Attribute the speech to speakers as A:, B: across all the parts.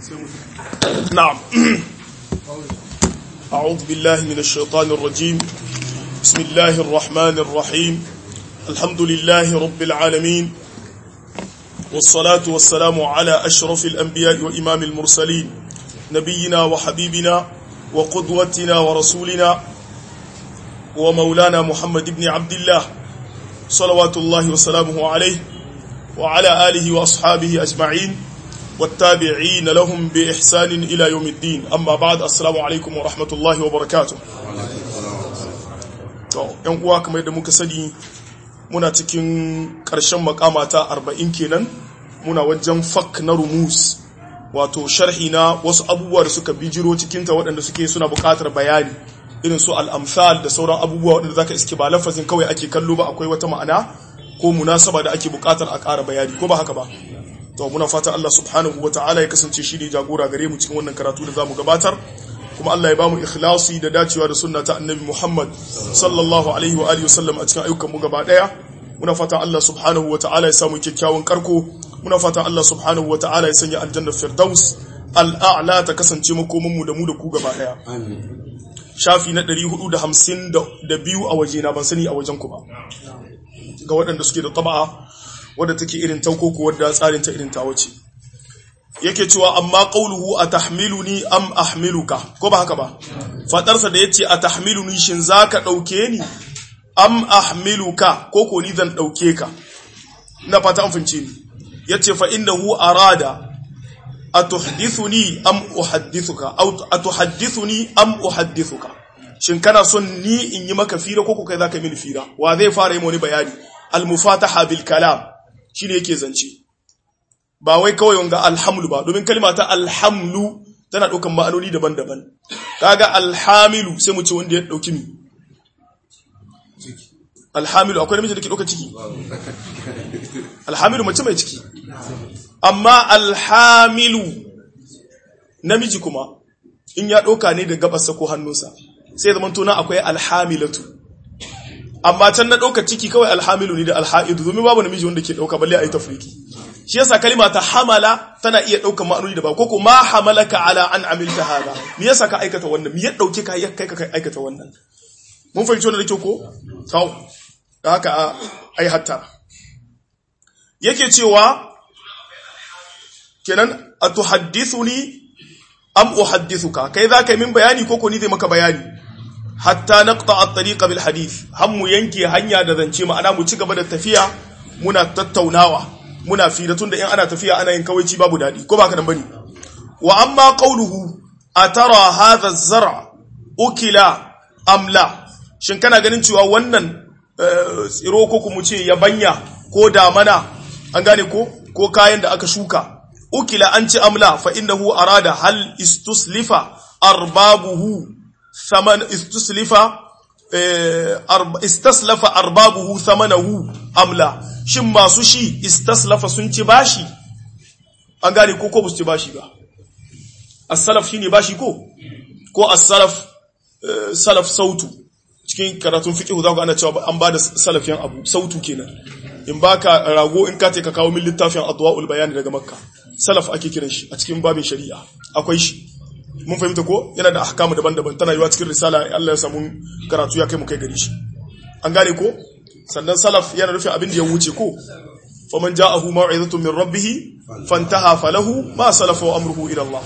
A: نعم أعوذ بالله من الشيطان الرجيم بسم الله الرحمن الرحيم الحمد لله رب العالمين والصلاة والسلام على أشرف الأنبياء وإمام المرسلين نبينا وحبيبنا وقدوتنا ورسولنا ومولانا محمد بن عبد الله صلوات الله وسلامه عليه وعلى آله وأصحابه أجمعين والتابعين لهم بإحسان إلى يوم الدين أما بعد السلام عليكم ورحمة الله وبركاته yan uwa kamar yadda muka sani muna cikin ƙarshen makama ta arba'in kenan muna wajen fak na rumus wato sharhi na wasu abubuwa da suka bijiro cikinta waɗanda suke suna buƙatar bayani irin su al'amsal da sauran abubuwa waɗanda zaka iske ba lafazin kawai ake kallo ba akwai wata ma'ana ko munasaba da ake buƙatar a ƙara bayani ko ba haka ba to muna fata Allah subhanahu wa ta'ala ya kasance shi ne jagora gare mu cikin wannan karatu da zamu gabatar kuma Allah ya bamu ikhlasi da dacewa da sunna ta annabi Muhammad sallallahu alaihi wa alihi wasallam a cikin ayyukan mu gaba daya muna fata Allah subhanahu wa ta'ala ya samu kyakkyawan karko muna fata Allah subhanahu wa ta'ala ya sanya aljanna firdaus al'a'la ta kasance makomin mu da mu da ku gaba daya shafi na 452 a waje na ban sani a wajen ku ba ga waɗanda suke da taba'a wadda take irin taukoko wadda tsarin ta irin tawace yake cewa amma qauluhu atahmiluni am ahmiluka ko ba haka ba fadarsa da yace atahmiluni shin zaka dauke ni am ahmiluka ko ko ni zan dauke ka ina fata an fince ni yace fa innahu arada atuhdithuni am uhaddithuka aw atuhaddithuni am uhaddithuka shin kana son ni in yi maka fira ko ko kai zaka mini fira wa zai fara yi wani bayani al mufataha bil kalam shi ne yake zance ba wai kawai wanga alhamlu ba domin kalma ta alhamlu tana ɗaukan ma'anoni daban-daban kaga alhamilu sai mu ce wanda ya ɗauki mi alhamilu akwai namiji da ke ɗauka ciki alhamilu mace mai ciki amma alhamilu namiji kuma in ya ɗauka ne da gabasa ko hannunsa sai zama tona akwai alhamilatu amma can na ɗauka ciki kawai alhamilu ne da alha'idu domin babu namiji wanda ke ɗauka balle a yi tafriki shi yasa kalima ta hamala tana iya ɗauka ma'anoni da ba ko ma hamalaka ala an amilta hada me yasa ka aikata wannan me ya ɗauke ka ya kai ka aikata wannan mun fahimci wannan da kyau ko tau da haka ai hatta yake cewa kenan atuhaddithuni am uhaddithuka kai za ka yi min bayani ko ko ni zai maka bayani hatta naqta at-tariqa bil hadith mu yanke hanya da zance ma'ana mu ci gaba da tafiya muna tattaunawa muna fira tunda in ana tafiya ana yin kawaici babu dadi ko baka nan bane wa amma qawluhu atara hadha az-zar' ukila am la shin kana ganin cewa wannan tsiro ko kuma ce yabanya ko damana an gane ko ko kayan da aka shuka ukila an ci amla fa innahu arada hal istuslifa arbabuhu ثمن استصلف istaslafa arbabuhu thamanahu amla shin masu shi istaslafa sun ci bashi an gane ko ko ba su ci bashi ba as-salaf shine bashi ko ko as-salaf salaf sautu cikin karatun fiqh za ku ana cewa an bada salafiyan abu sautu kenan in baka rago in ka ka kawo min littafin adwaul bayan daga makka salaf ake kiran shi a cikin babin shari'a akwai shi mun fahimta ko yana da ahkamu daban-daban tana yiwa cikin risala Allah ya samu karatu ya kai mu kai gari shi an gane ko sannan salaf yana rufe abin da ya wuce ko faman ja'ahu maw'izatun min rabbih fantaha falahu ma salafa wa amruhu ila Allah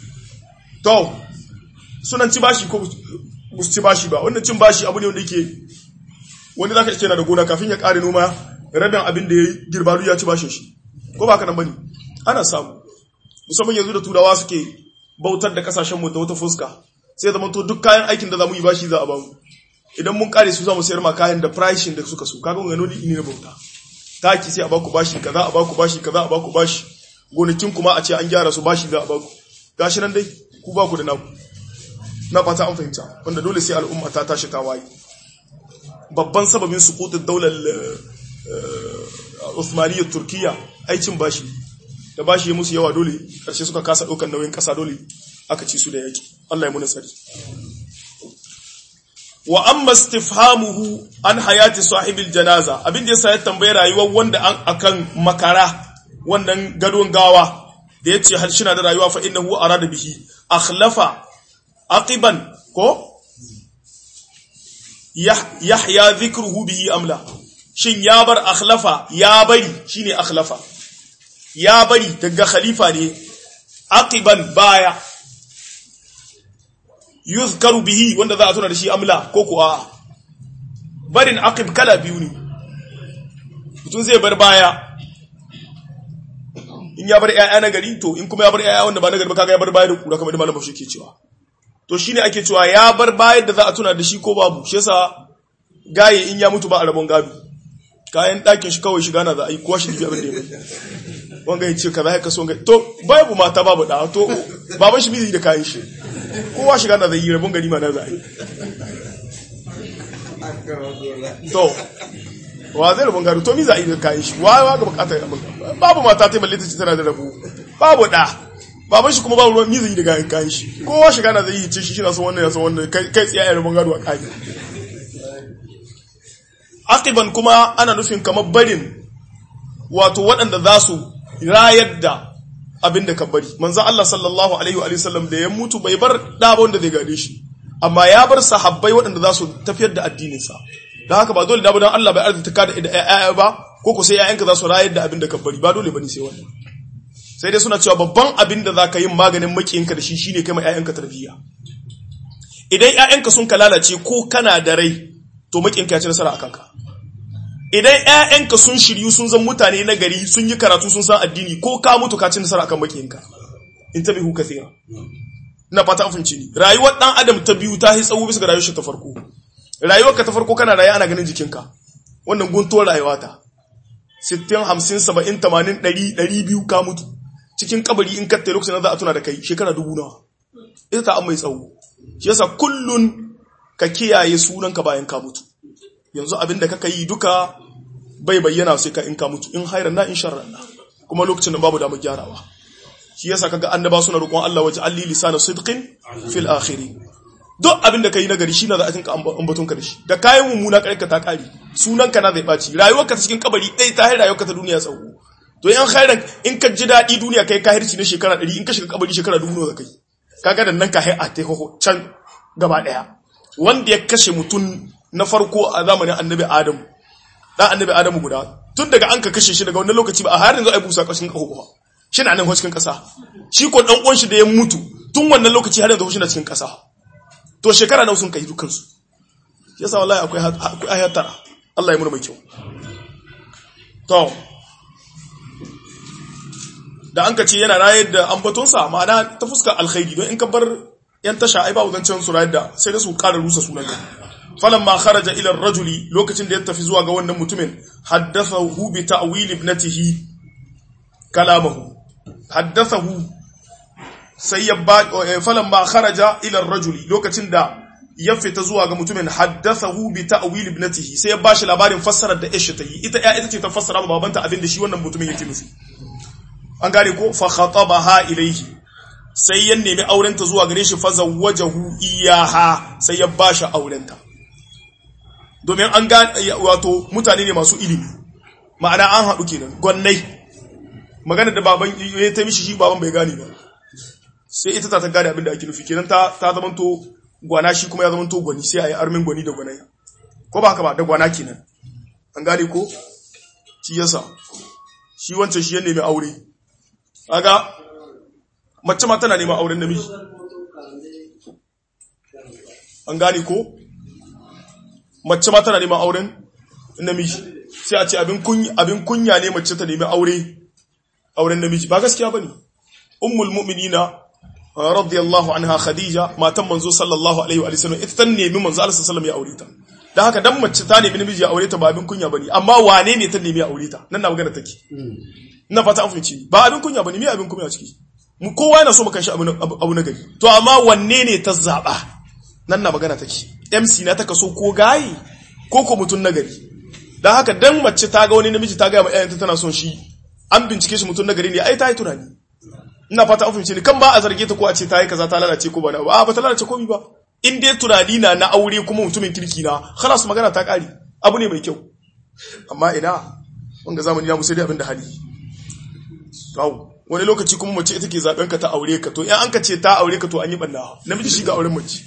A: to sunan ci bashi ko bus ci bashi ba wannan cin bashi abu ne wanda yake wani zaka ce yana da gona kafin ya kare noma rabin abin da ya girba ya ci bashin shi ko ba ka nan bane ana samu musamman yanzu da turawa suke bautar da kasashenmu da wata fuska sai zama to duk kayan aikin da za mu yi bashi za a bamu idan mun kare su za mu sayar ma kayan da pricing da suka so kaga gano ni ne bauta taki sai a baku bashi kaza a baku bashi kaza a baku bashi gonakin kuma a ce an gyara su bashi za a baku gashi nan dai ku baku da naku na fata an fahimta wanda dole sai al'umma ta tashi ta waye babban sababin suqutud daular Uthmaniyyar Turkiya aikin bashi da bashi ya musu yawa dole karshe suka kasa ɗaukar nauyin ƙasa dole aka ci su da yaki Allah ya muna tsari wa amma istifhamuhu an hayati sahibil janaza abin da yasa ya tambaye rayuwar wanda an akan makara wannan gadon gawa da yace hal shi na da rayuwa fa innahu arada bihi akhlafa aqiban ko yahya dhikruhu bihi amla shin ya bar akhlafa ya bari shine akhlafa ya bari daga khalifa ne aqiban baya yuzkaru bihi wanda za a tuna da shi amla ko kuwa barin aqib kala biyu ne mutum zai bar baya in ya bar ƴaƴa na gari to in kuma ya bar ƴaƴa wanda ba na gari ba kaga ya bar baya da kura kamar da malamin shi ke cewa to shine ake cewa ya bar baya da za a tuna da shi ko babu shi yasa gaye in ya mutu ba a rabon gado kayan ɗakin shi kawai shiga na za a yi kowa shi jibi abin da ya bai wanga ya ce ka za ka so to babu mata babu da to baban shi mizi da kayan shi kowa shiga na zai yi rabon gani ma na za a yi to wa zai rabon gado to mi za a yi da kayan shi wa wa ga bukatar babu mata ta balle ta ce tana da rabu babu da baban shi kuma babu ruwan mizi da kayan kayan shi kowa shiga na zai yi ce shi shi na son wannan ya son wannan kai tsiya ya rabon gado a kayan aqiban kuma ana nufin kamar barin wato waɗanda za su rayar da abin da ka bari manzan Allah sallallahu alaihi wa sallam da ya mutu bai bar ɗa ba wanda zai gade shi amma ya bar sahabbai waɗanda za su tafiyar da addininsa da haka ba dole da don Allah bai arzita ka da ƴaƴa ba ko ko sai ƴaƴanka za su rayar da abin da ka bari ba dole bane sai wannan sai dai suna cewa babban abin da za ka yi maganin makiyinka da shi shine kai ma ƴaƴanka tarbiyya idan ƴaƴanka sun ka lalace ko kana da rai to makiyinka ya ci nasara akan ka idan ‘ya'yanka sun shiryu sun zan mutane na gari sun yi karatu sun san addini ko ka mutu ka ci nasara akan makiyinka in ta bihu kathira na fata afinci ne rayuwar ɗan adam ta biyu ta yi tsawo bisa ga rayuwar shi ta farko rayuwar ka ta farko kana raye ana ganin jikinka wannan guntuwar rayuwa ta 60 50 70 80 100 200 ka mutu cikin kabari in katta lokacin da za a tuna da kai shekara dubu nawa ita ta an mai tsawo shi yasa kullun ka kiyaye sunanka bayan ka mutu yanzu abin da kaka yi duka bai bayyana sai ka in ka mutu in hairan na in sharran na kuma lokacin da babu damar gyarawa shi yasa kaga annaba suna roƙon Allah waje alli lisana sidqin fil akhiri duk abin da kai na gari shine za a tinka ambaton ka da shi da kayan mummuna karka ta kare sunan ka na zai baci rayuwar ka cikin kabari dai ta rayuwar ka ta duniya tsawo to in hairan in ka ji dadi duniya kai kahirci na shekara 100 in ka shiga kabari shekara 2000 da kai kaga da nan ka hai a ta can gaba daya wanda ya kashe mutum na farko a zamanin annabi Adam dan annabi Adamu guda tun daga an ka kashe shi daga wannan lokaci ba a har yanzu ai busa kashin kaho ba shi na nan cikin kasa shi ko dan uwan shi da ya mutu tun wannan lokaci har yanzu shi na cikin kasa to shekara nawa sun kai dukkan su yasa wallahi akwai akwai ayatara Allah ya murmai kyau to da an ka ce yana rayar da ambatonsa ma'ana ta fuskar alkhairi don in ka bar yan tasha ai ba wadancan su rayar da sai da su ƙara rusa sunan falamma kharaja ila rajuli lokacin da ya tafi zuwa ga wannan mutumin haddathahu bi ta'wil ibnatihi kalamahu haddathahu sai ya ba falamma kharaja ila rajuli lokacin da ya fita zuwa ga mutumin haddathahu bi ta'wil ibnatihi sai ya bashi labarin fassarar da Aisha ta yi ita ya ita ce ta fassara ma babanta abin da shi wannan mutumin yake nufi an gane ko fa khatabaha ilayhi sai ya nemi aurenta zuwa gare shi fa zawwajahu iyaha sai ya bashi aurenta domin an ga wato mutane ne masu ilimi ma'ana an haɗu kenan gwannai magana da baban ya ta mishi shi baban bai gane ba sai ita ta ta gane abin da ake nufi kenan ta ta zamanto gwana shi kuma ya zamanto gwani sai a yi armin gwani da gwanai ko ba haka ba da gwana kenan an gane ko shi yasa shi wancan shi ya nemi aure kaga mace ma tana neman auren namiji an gane ko mace ma tana neman auren namiji sai a ce abin kunya ne mace ta nemi aure auren namiji ba gaskiya bane ummul mu'minina radiyallahu anha khadija matan manzo sallallahu alaihi wa sallam ita ta nemi manzo Allah sallallahu ya aure ta dan haka dan mace ta nemi namiji ya aure ta ba abin kunya bane amma wane ne ta nemi ya aure ta nan na magana take ina fata an fahimci ba abin kunya bane me abin kunya ciki mu kowa yana so mu kan shi abu na gari to amma wanne ne ta zaba nan na magana take MC na ta kaso ko gayi ko ko mutun nagari dan haka dan mace ta ga wani namiji ta ga mai ayanta tana son shi an bincike shi mutun nagari ne ai ta yi tunani ina fata an fahimce ni kan ba a zarge ta ko a ce ta yi kaza ta lalace ko ba na ba ba ta lalace komai ba in dai tunani na na aure kuma mutumin kirki na khalas magana ta kare abu ne mai kyau amma ina wanga zamani na mu sai dai abin da hali kawo wani lokaci kuma mace ita ke zaben ka ta aure ka to in an ka ce ta aure ka to an yi banna namiji shi ga auren mace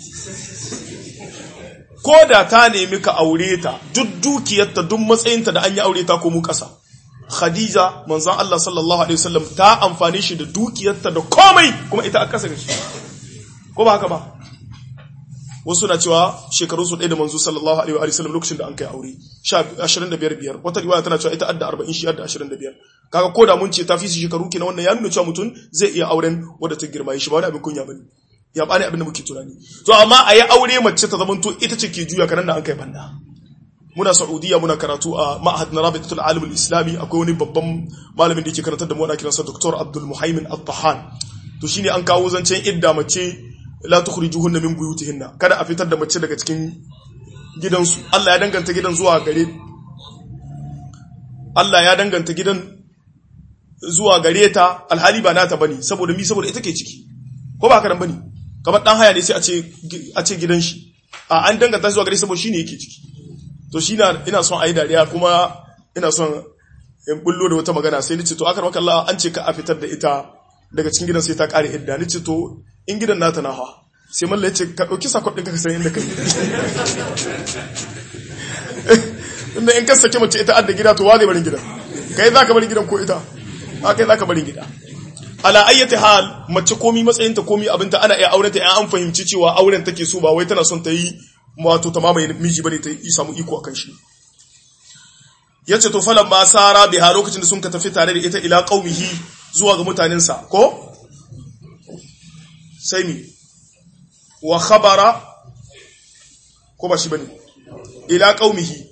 A: ko da ta nemi ka aure ta duk dukiyarta duk matsayinta da an yi aure ta ko mu kasa Khadija manzon Allah sallallahu alaihi wasallam ta amfani shi da dukiyarta da komai kuma ita a kasa shi ko ba haka ba wasu na cewa shekaru su ɗaya da manzo sallallahu alaihi wa sallam lokacin da an kai aure 25 biyar wata riwaya tana cewa ita adda 40 shi adda 25 kaga ko da mun ce ta fi su shekaru kenan wannan ya nuna cewa mutum zai iya auren wadda ta girma shi ba wani abin kunya bane ya bani abin da muke tunani to amma a yi aure mace ta zamanto ita ce ke juya kanan da an kai banda muna saudiya muna karatu a ma'ahad na rabitatul alimul islami akwai wani babban malamin da yake karantar da mu ana kiransa dr abdul muhaimin at-tahan to shine an kawo zancen idda mace la tukhrijuhunna min buyutihinna kada a fitar da mace daga cikin gidansu Allah ya danganta gidan zuwa gare Allah ya danganta gidan zuwa gare ta alhali ba nata bane saboda mi saboda ita ke ciki ko ba karan bane kamar dan haya ne sai a ce a ce gidan shi a an danganta zuwa gare saboda shine yake ciki to shi na ina son ayi dariya kuma ina son in bullo da wata magana sai ni ce to akar maka Allah an ce ka a fitar da ita daga cikin gidan sai ta kare idda ni ce to in gidan nata na ha sai malla ya ce ka ɗauki sakon ɗinka ka san inda kai inda in ka sake mace ita adda gida to wa zai barin gidan kai za ka barin gidan ko ita a kai za ka barin gida ala ayyati hal mace komi matsayinta komi abinta ana iya aurenta in an fahimci cewa auren take so ba wai tana son ta yi wato ta mamaye miji bane ta yi samu iko akan shi yace to falan ma sara biha lokacin da sun ka tafi tare da ita ila qaumihi zuwa ga mutanensa ko sai mi wa khabara ko ba shi bane ila qaumihi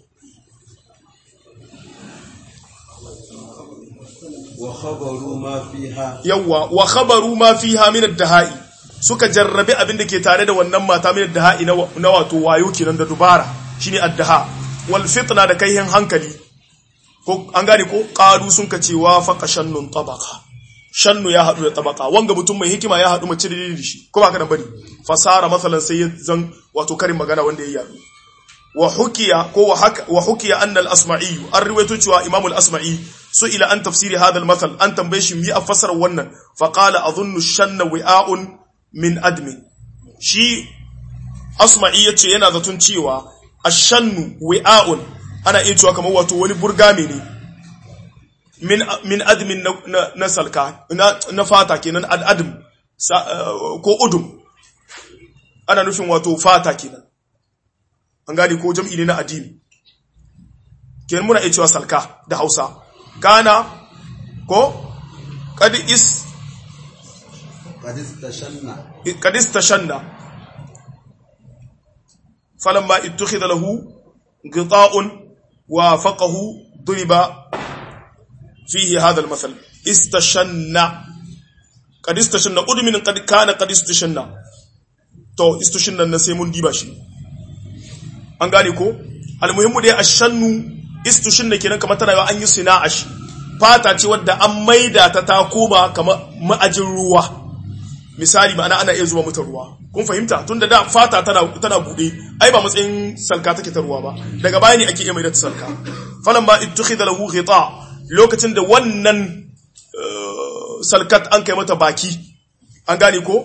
B: wa khabaru ma fiha
A: yawa wa khabaru ma fiha min ad-dahai suka jarrabe abin da ke tare da wannan mata min ad-dahai na wato wayo kenan da dubara shine ad-daha wal fitna da kaihin hankali ko an gane ko qalu sun ka cewa faqa shannun tabaqa shannu ya hadu da tabaqa wanga mutum mai hikima ya hadu mace da shi ko ba ka nan bane fasara masalan sai zan wato karin magana wanda ya yadu wa hukiya ko wa hukiya anna al-asma'i an riwayato cewa imam al-asma'i ila an tafsiri hadha al-mathal an tambaye shi mi a fasara wannan fa qala adhunnu shanna wi'a'un min admin shi asma'i yace yana zaton cewa ash-shannu wi'a'un ana iya cewa kamar wato wani burgame ne min min admin na, na, salka na, na fata kenan al-adm ko udum ana nufin wato fata kenan an gane ko jam'i ne na addini kenan muna iya cewa salka da hausa kana ko kad is kad istashanna falamma ittakhadha lahu qita'un wa faqahu duriba fihi hadha al-masal istashanna kad istashanna udmin kad kana kad istashanna to istashanna na sai mun diba shi an gane ko almuhimmu dai ashannu istushin da kenan kamar tana an yi sina'a shi fata ce wadda an maida ta ta koma kamar ma'ajin ruwa misali ma'ana ana iya zuba mata ruwa kun fahimta tunda da fata tana tana bude ai ba matsayin salka take ta ruwa ba daga baya ne ake iya maida ta salka falan ba ittukhidha lahu ghita lokacin da wannan salkat an kai mata baki an gane ko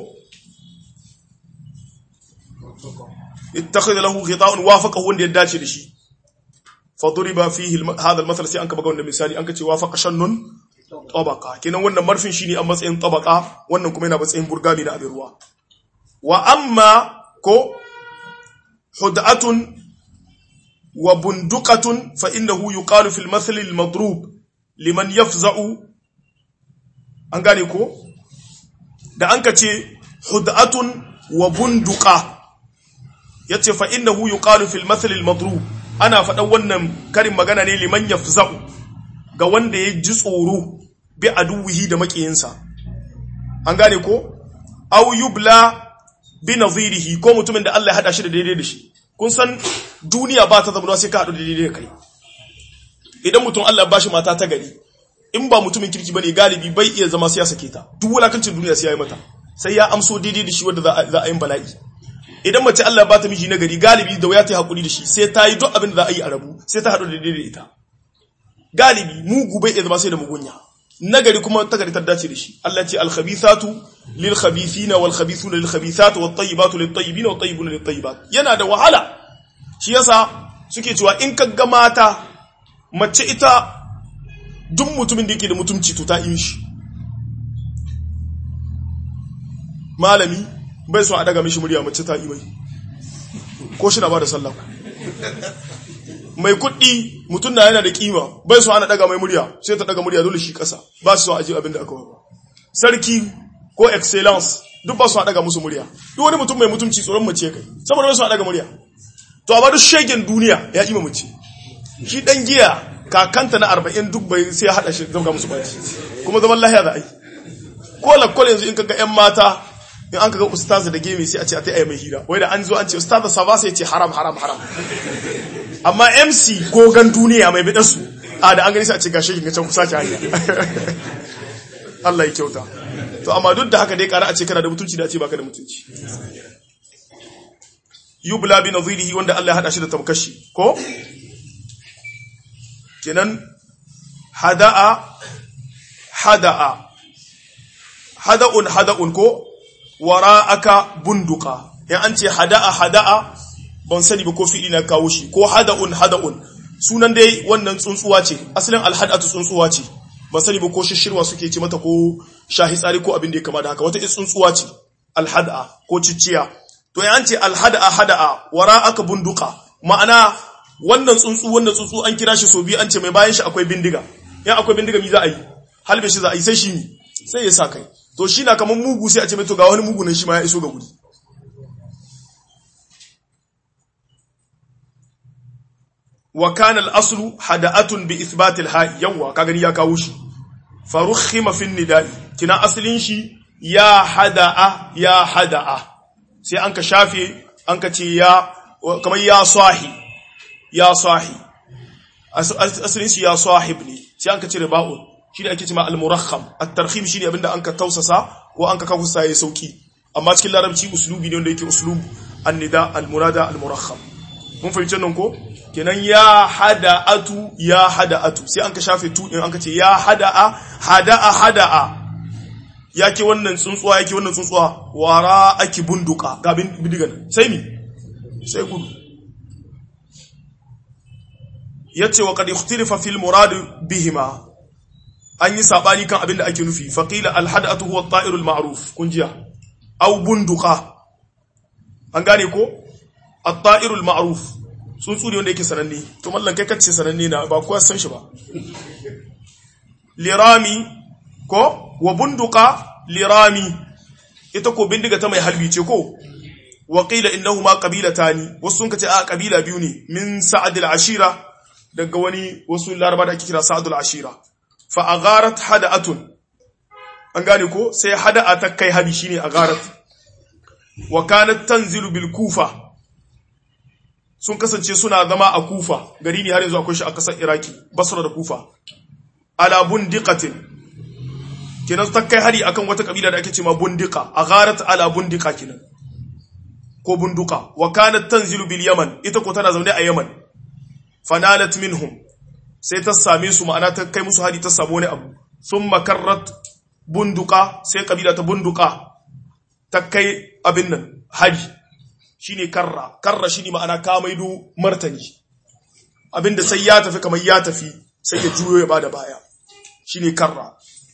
A: ittakhadha lahu ghita'un wafaqa wanda ya dace da shi fa duriba fihi hadha al-mathal sai an kaba wannan misali an kace wafaqa shannun tabaqa kenan wannan marfin shine a matsayin tabaqa wannan kuma yana matsayin burgami na abin ruwa wa amma ko hud'atun wa bunduqatun fa innahu yuqalu fil mathal al-madrub liman yafza'u an gane ko da an kace hud'atun wa bunduqa yace fa innahu yuqalu fil mathal al madrub ana faɗan wannan karin magana ne liman yafza'u ga wanda ya ji tsoro bi aduwihi da makiyinsa an gane ko aw yubla bi nadhirihi ko mutumin da Allah ya hada shi da daidai da shi kun san duniya ba ta zama sai ka hadu da daidai da kai idan mutum Allah ya bashi mata ta gari in ba mutumin kirki bane galibi bai iya zama sai ya sake ta duk wulakancin duniya sai ya yi mata sai ya amso daidai da shi wanda za a yi bala'i idan mace Allah ba ta miji na gari galibi da waya ta yi hakuri da shi sai ta yi duk abin da za a yi a rabu sai ta haɗu da daidai da ita galibi mugu bai iya zama sai da mugunya nagari kuma tagari ta dace da shi Allah ce al-khabithatu lil khabithina wal khabithuna lil khabithati wat tayyibatu lit tayyibina wat tayyibuna lit tayyibat yana da wahala shi yasa suke cewa in ka ga mata mace ita duk mutumin da yake da mutumci to ta yi shi malami bai so a daga mishi murya mace ta yi mai ko shi na ba da sallah mai kuɗi mutum na yana da kima bai so ana daga mai murya sai ta daga murya dole shi ƙasa ba su so a ji abin da aka wa sarki ko excellence duk ba su a daga musu murya duk wani mutum mai mutumci tsoron mace kai saboda bai so a daga murya to amma duk shegen duniya ya ima mace shi dan giya kakanta na arba'in duk bai sai ya haɗa shi zama musu baci kuma zaman lahiya za a yi ko lakwal yanzu in kaga yan mata in an kaga ustaza da gemi sai a ce a ta yi mai hira wai da an zo an ce ustaza sa ba sai ce haram haram haram amma mc gogan duniya mai bidan su a da an gani sai a ce gashi kin can ku sake hanya Allah ya kyauta to amma duk da haka dai kara a ce kana da mutunci da a ce baka da mutunci yubla bi nadhirihi wanda Allah ya hada shi da tamkashi ko kenan hada'a hada'a hada'un hada'un ko wara'aka bunduka yan an ce hada'a hada'a ban sani ba ko fi'ili na kawo shi ko hada'un hada'un sunan dai wannan tsuntsuwa ce asalin alhadatu tsuntsuwa ce ban sani ba ko shishirwa suke ce mata ko shahi tsari ko abin da ya kama da haka wata tsuntsuwa ce alhada'a ko cicciya to yan an ce alhada'a hada'a wara'aka bunduka ma'ana wannan tsuntsu wannan tsuntsu an kira shi so biyu an ce mai bayan shi akwai bindiga yan akwai bindiga mi za a yi halbe shi za a yi sai shi mi sai ya sa kai to shi na kamar mugu sai a ce mai to ga wani mugu nan shi ma ya iso ga guri wa kana al-aslu hada'atun bi ithbat al-ha'i yawa ka gani ya kawo shi farukhima fi nida'i kina aslin shi ya hada'a ya hada'a sai an ka shafe an ka ce ya kamar ya sahi ya sahi asalin shi ya sahib ne sai an ka cire ba'un shi ne ake cima al-murakham at-tarhim shi ne abinda an ka tausasa ko an ka kawusa ya sauki amma cikin larabci uslubi ne wanda yake uslub an-nida al-murada al-murakham mun fahimci nan ko kenan ya hada'atu ya hada'atu sai an ka shafe tu din an ka ce ya hada'a hada'a hada'a yake wannan tsuntsuwa yake wannan tsuntsuwa wara aki bunduka ga bindigan sai mi sai gudu yace wa qad ikhtalafa fil murad bihima an yi sabani kan abin da ake nufi faqila al hadatu huwa at-ta'ir al ma'ruf kun jiya aw bunduqa an gane ko at-ta'ir al ma'ruf tsuntsu ne wanda yake sananne to mallan kai kace sananne na ba kowa san shi ba lirami ko wa bunduqa lirami ita ko bindiga ta mai halbi ce ko wa qila innahuma qabilatani wasu sun kace a kabila biyu ne min sa'ad al-ashira daga wani wasu laraba da ake kira sa'adul ashira fa agharat hada'atun an gane ko sai hada'a ta kai hadi shine agharat wa kanat tanzilu bil kufa sun kasance suna zama a kufa gari ne har yanzu akwai shi a kasar iraki basra da kufa ala bundiqatin kenan ta kai hari akan wata kabila da ake cewa bundiqa agharat ala bundiqa kenan ko bunduka wa kanat tanzilu bil yaman ita ko tana zaune a yaman fanalat minhum sai ta same su ma'ana ta kai musu hari ta samu wani abu thumma karrat bunduka sai kabila ta bunduka ta kai abin nan hari shine karra karra shine ma'ana ka maido martani abinda sai ya tafi kamar ya tafi sai ya juyo ya bada baya shine karra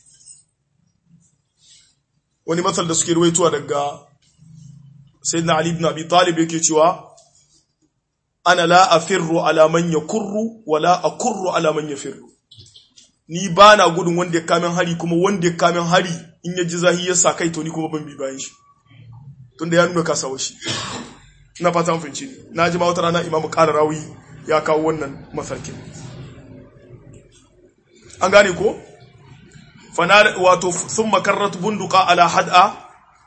A: wani matsal da suke ruwaituwa daga sayyidina ali ibn abi talib yake cewa ana la afirru ala man yakurru wala akurru ala man yafirru ni bana gudun wanda ya kamen hari kuma wanda ya kamen hari in ya ji zahi ya sa kai to ni kuma ban bi bayan shi tunda ya nuna kasawa shi ina fata mun fahimci ne na ji ma wata rana imamu ƙara rawi ya kawo wannan mafarkin an gane ko fana wato sun makarrat bunduka ala had'a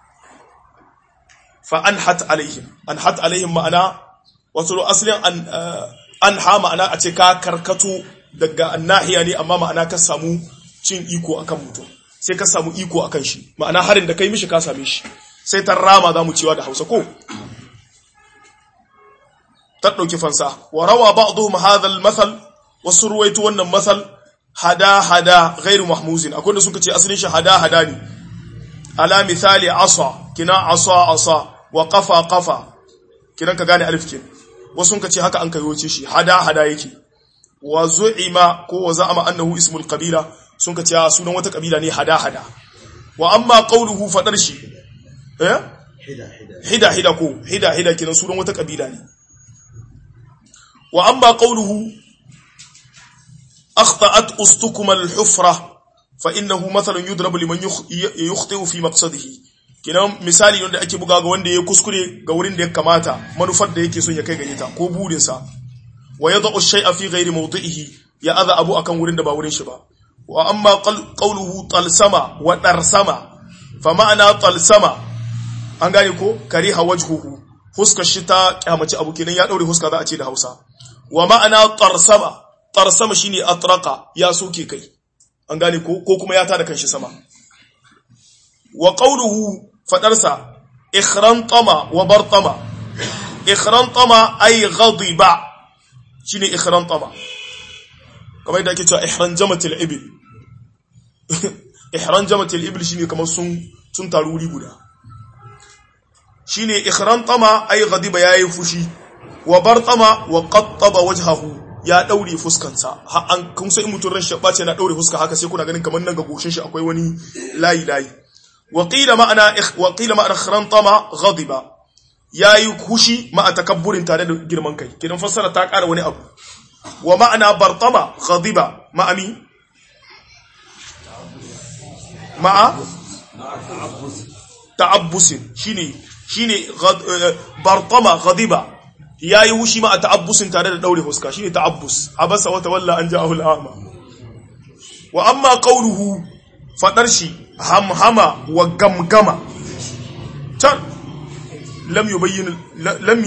A: fa an hat alaihim an hat alaihim ma'ana wato asalin an an ha ma'ana a ce ka karkato daga annahiya ne amma ma'ana ka samu cin iko akan mutum sai ka samu iko akan shi ma'ana harin da kai mishi ka same shi sai ta rama za mu cewa da hausa ko ta ɗauki fansa wa rawa ba'dhum hadha al-mathal wasu ruwaitu wannan masal hada hada ghairu mahmuzin akwai da suka ce asalin shi hada hada ne ala misali asa kina asa asa wa qafa qafa kiran ka gane alif kin wasu suka ce haka an kayoce shi hada hada yake wa zu'ima ko wa za'ama annahu ismul qabila sun ka ce sunan wata kabila ne hada hada wa amma qawluhu fadar shi eh
B: hida hida
A: hida hida ko hida hida kiran sunan wata kabila ne wa amma qawluhu akhta'at ustukuma al-hufra fa innahu mathalun yudrabu liman yukhti'u fi maqsadihi kinan misali wanda ake buga ga wanda ya kuskure ga wurin da ya kamata manufar da yake son ya kai gare ta ko burin sa wa yad'u shay'a fi ghairi mawdi'ihi ya adha abu akan wurin da ba wurin shi ba wa amma qawluhu talsama wa darsama fa ma'ana talsama an gane ko kariha wajhuhu huska shi ta kyamaci abu kenan ya daure huska za a ce da Hausa wa ma'ana tarsama tarsama shine atraqa ya soke kai an gane ko ko kuma ya tada kanshi sama wa qawluhu fadarsa ikhrantama wa bartama ikhrantama ay ghadiba shine ikhrantama kamar yadda ake cewa ihranjamatil ibil ihranjamatil ibil shine kamar sun sun taru wuri guda shine ikhrantama ay ghadiba yayi fushi wa bartama wa qattaba wajhahu ya daure fuskansa har an kun sai mutun ran shabba ce na daure fuska haka sai kuna ganin kamar nan ga goshin shi akwai wani layi layi wa qila ma'ana wa qila ma'ana ikhrantama ghadiba yayi fushi ma'a takabburin tare da girman kai kidan fassara ta ƙara wani abu wa ma'ana bartama ghadiba ma'ami ma'a ta'abbusin shine shine bartama ghadiba yayi wushi ma a ta'abbusin tare da daure huska shine ta'abbus abasa wa tawalla an ja'ahu al'ama wa amma qawluhu fadar shi hamhama wa gamgama can lam yubayyin lam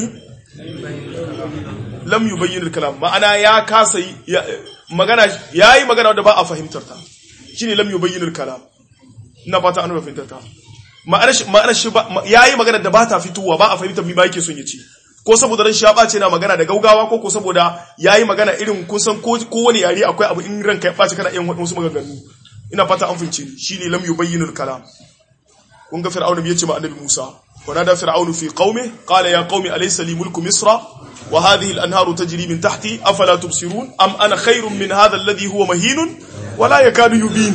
A: lam yubayyin al-kalam ma'ana ya kasa magana yayi magana da ba a fahimtar ta shine lam yubayyin al-kalam ina fata an fahimtar ta ma'anar shi ya yi magana da ba ta fitowa ba a fahimtar mi ba yake son ya ce ko saboda ran shi ya ɓace na magana da gaugawa ko ko saboda ya yi magana irin kun san ko wani yare akwai abu in ranka ya ɓace kana yin wasu maganganu ina fata an fahimce ni shine lam yubayyin al-kalam kun ga fir'auna yace ma annabi Musa wa nada fir'aunu fi qaumi qala ya qaumi alaysa li mulku misra wa hadhihi al-anharu tajri min tahti afala tubsirun am ana khairun min hadha alladhi huwa mahinun wa la yakadu yubin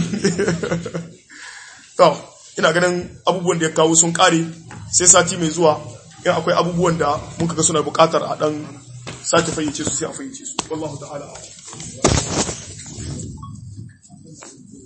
A: to ina ganin abubuwan da ya kawo sun kare sai sati mai zuwa in akwai abubuwan da muka ga suna bukatar a dan sake fayyace su sai a fayyace su wallahu ta'ala